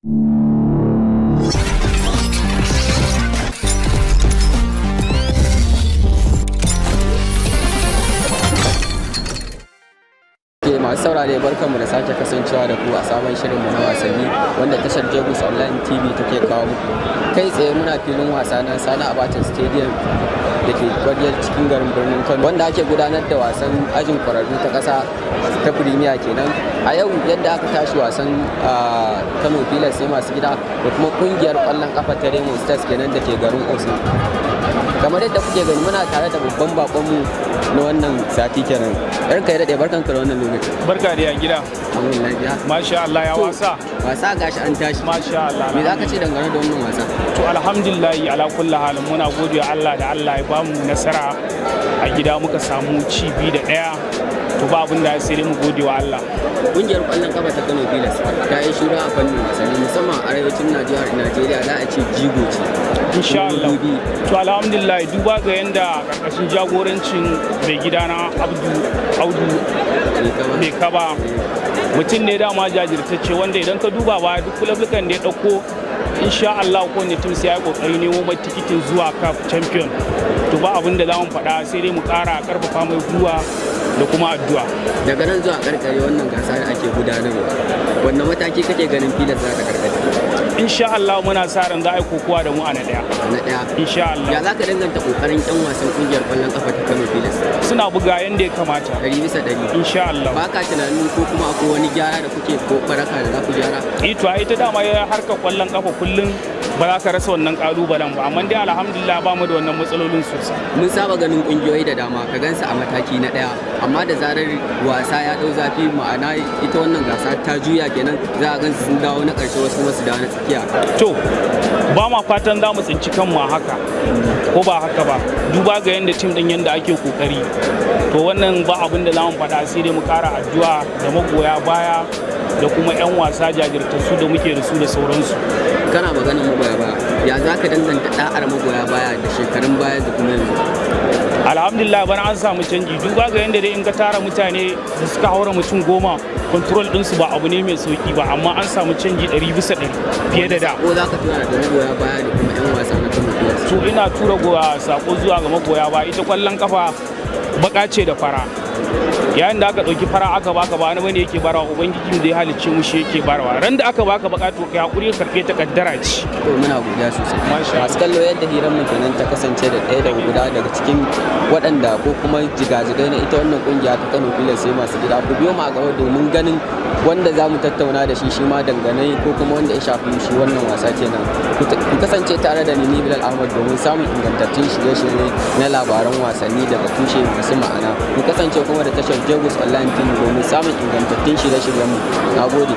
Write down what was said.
ke masu saurare barkanmu da sake kasancewa da ku a sabon shirinmu na wasanni wanda tashar Jagos Online TV take kawo muku. Kai tsaye muna filin wasa na Sani Abacha Stadium da ke kwariyar cikin garin birnin Kano wanda ake gudanar da wasan ajin kwararru ta ƙasa ta Premier kenan. A yau yadda aka tashi wasan ah, Kano Pilas sai masu gida da kuma kungiyar ƙwallon kafa ta Remo Stars kenan da ke garin Osun. kamar yadda kuke gani muna tare da babban bakonmu na wannan sati kenan yar kai daɗe barkan ka da wannan lokaci barka da ya gida amin lafiya masha Allah ya To, wasa wasa gashi an tashi masha Allah me za ka ce dangane da wannan wasa to alhamdulillah ala kulli halin muna gode wa Allah da Allah ya bamu nasara a gida muka samu ci biyu da ɗaya to ba abin da ya sai dai mu gode wa Allah kungiyar ƙwallon kafa ta Kano Pilas ta yi shura a fannin wasanni musamman a arewacin Najeriya Najeriya za a ce jigo ce insha Allah Dubi. to alhamdulillah duba ga yanda karkashin jagorancin mai gidana Abdu Audu Mai kama. mai kaba mutum ne dama jajirtacce wanda idan ka duba ba duk kulablukan da ya dauko insha Allah ko ne tun sai ya kokari nemo mai tikitin zuwa cup champion to ba abin da za mu faɗa sai dai mu ƙara karfafa mai gwiwa da kuma addu'a daga nan zuwa karkare wannan gasa da ake gudanarwa wanne mataki kake ganin Pilas za ta karkare insha Allah muna sa ran za a yi kokowa da mu a na ɗaya na ɗaya insha ya Allah za ka danganta kokarin 'yan wasan kungiyar ƙwallon kafa ta Kano Pilas suna buga yanda ya kamata ɗari bisa ɗari insha Allah ba ka tunanin ko kuma akwai wani gyara da kuke ko baraka da za ku gyara ito ai ta dama ya harkar kwallon kafa kullum ba za ka rasa wannan kalubalen ba amma dai alhamdulillah ba mu da wannan matsalolin sosai mun saba ganin kungiyoyi da dama ka gansu a mataki na daya amma da zarar wasa ya dau zafi ma'ana ita wannan gasa ta juya kenan za a gansu sun dawo na karshe wasu kuma su dawo na tsakiya to ba ma fatan za mu tsinci kanmu a haka ko ba haka ba duba ga yadda tim din yadda ake kokari to wannan ba abin da za mu faɗa sai dai mu ƙara addu'a da magoya baya da kuma 'yan wasa jajirtattu da muke da su da sauransu kana maganar magoya baya ya za ka danganta da'ar magoya baya da shekarun baya da kuma yanzu alhamdulillah bana an samu canji duba ga yadda dai in ka tara mutane da suka haura mutum goma control ɗinsu ba abu ne mai sauki ba amma an samu canji ɗari bisa ɗari fiye da da ko za ka tura da magoya baya da kuma 'yan wasa na Kano Pilas to ina tura goya sako zuwa ga magoya ba ita kwallon kafa baka ce da fara yayin da aka ɗauki fara aka baka ba wani bane yake barawa ubangiji da ya halicce mu shi yake barawa ran da aka baka baka to kai hakuri ka karɓe ta kaddara ce to muna godiya sosai Masha masu kallo yadda hirar mu kenan ta kasance da ɗaya daga guda daga cikin waɗanda ko kuma jigajigai na ita wannan kungiya ta Kano Pilas sai masu gida ku biyo mu a gaba domin ganin wanda za mu tattauna da shi shi ma dangane ko kuma wanda ya shafi shi wannan wasa kenan ku ta- ku kasance tare da ni ni Bilal Ahmad domin samun ingantattun shirye-shirye na labaran wasanni daga tushe masu ma'ana ku kasance kuma da tashar Jagos Online TV domin samun ingantattun shirye-shiryen mu na gode